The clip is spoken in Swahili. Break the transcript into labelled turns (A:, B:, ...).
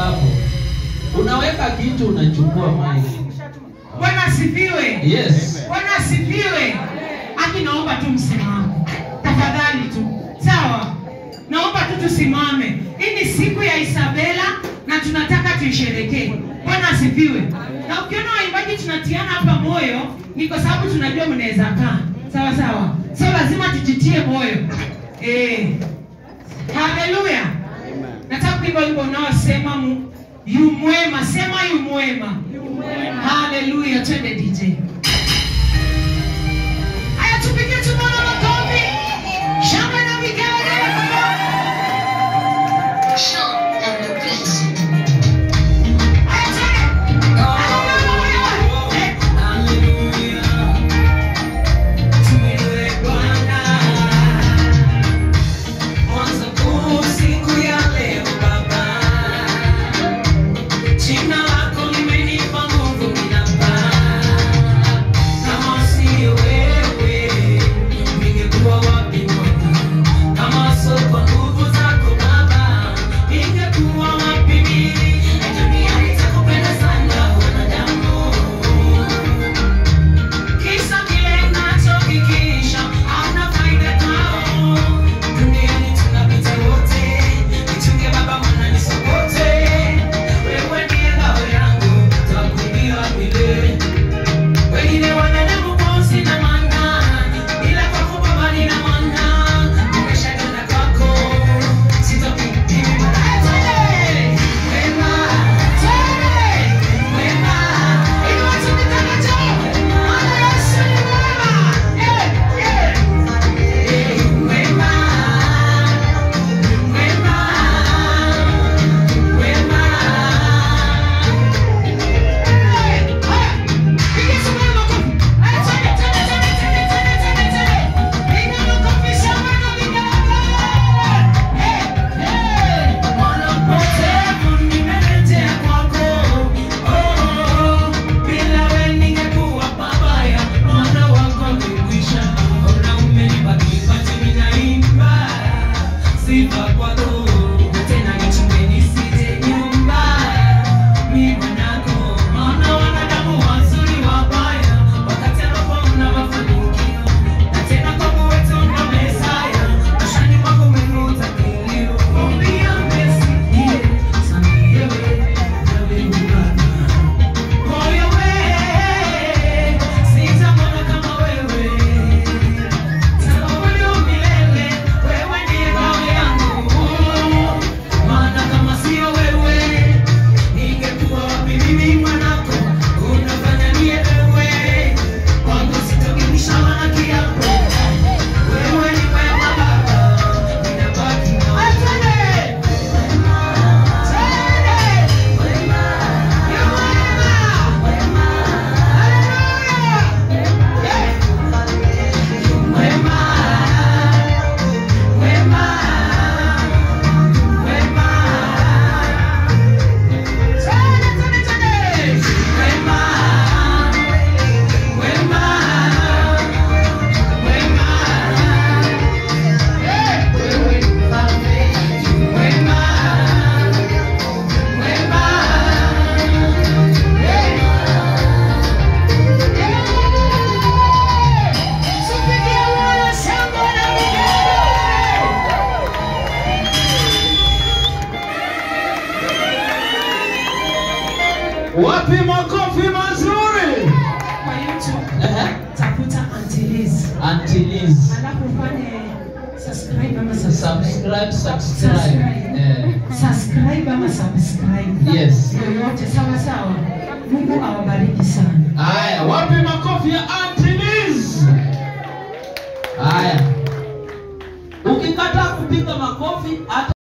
A: hapo. Unaweka kitu unachukua mic.
B: Bwana asifiwe.
A: Yes.
B: Bwana asifiwe. Aki, naomba tu msimame tafadhali tu, sawa? Naomba tu tusimame. Hii ni siku ya Isabela na tunataka tuisherekee. Bwana asifiwe. Na ukiona waimbaji tunatiana hapa moyo, ni kwa sababu tunajua mnaweza kaa, sawa sawa. So lazima tujitie moyo eh. Haleluya. Nataka kuimba wimbo unaosema mu- yu mwema, sema yu mwema. Haleluya, twende DJ. Haya, tupige tu Bwana makofi. Shangwe na vigelegele. Haya, twende. Haleluya. Eh, Kisa kile nachokikisha hauna faida kwao. Duniani tunapita wote, nichunge Baba, Mwana nisokote. Wewe ndiye ngao yangu, nitakuimbia milele. Wengine wanadamu bosi na maana, ila kwako Baba nina maana. Nimeshagana kwako, sitokupima. Twende! Wema, twende! Wema, inua tu mikono juu. Maana Yesu ni mwema. Eh, eh. Eh, wema, wema, wema. Sifa kwako tena nichunge nisije nyumba mimi mwanako maana wanadamu wazuri wabaya wakati ambapo una mafanikio na tena kwangu wetu una Mesaya mashani mwako umefuta kilio ombia mesikie samiewe nawe ugana moyo we sitamwona kama wewe sababu milele wewe ndiye ngao yangu maana kama sio wewe ningekuwa wapi mimi mwanako unafanya nielewe kwangu sitogimisha wana kiapo wewe ni wema baba ninabaki na wewe
A: Wapi makofi mazuri?
B: Kwa YouTube
A: Ehe.
B: tafuta Antiliz.
A: Auntie Liz.
B: Alafu ufanye subscribe ama subscribe.
A: Subscribe, subscribe. Eh.
B: Subscribe ama subscribe.
A: Yes.
B: Yoyote sawa sawa. Mungu awabariki sana.
A: Haya, wapi makofi ya Auntie Liz? Haya. Ukikataa kupiga makofi hata